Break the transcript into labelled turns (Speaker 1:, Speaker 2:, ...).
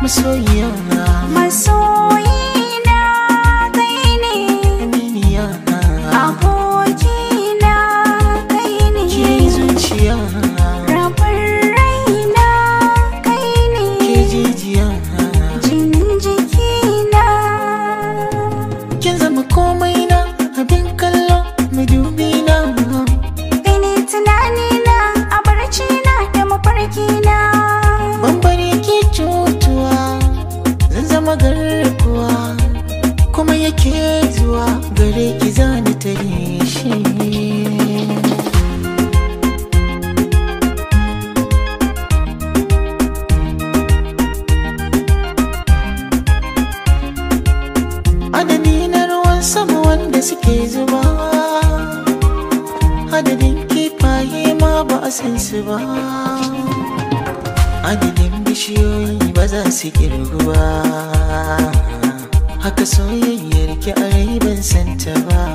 Speaker 1: masoyiya
Speaker 2: Masoyina kai ne,
Speaker 1: aminiya
Speaker 2: abokina kai ne,
Speaker 1: ke zuciya
Speaker 2: rabin raina kai
Speaker 1: ke
Speaker 2: ne,
Speaker 1: jijiya
Speaker 2: jin jikina.
Speaker 1: kin zama komai na abin kallo madubi na
Speaker 2: Kai ne tunanina a barcina da mafarkina.
Speaker 1: bambare ke cutuwa zan zama garkuwa kuma yake zuwa gare ki zani tare shi adadi na ruwan sama wanda suke zuba adadin kifaye ma ba a san su ba adadin bishiyoyi ba za su kirgu ba haka soyayyar ki a rai ban santa ba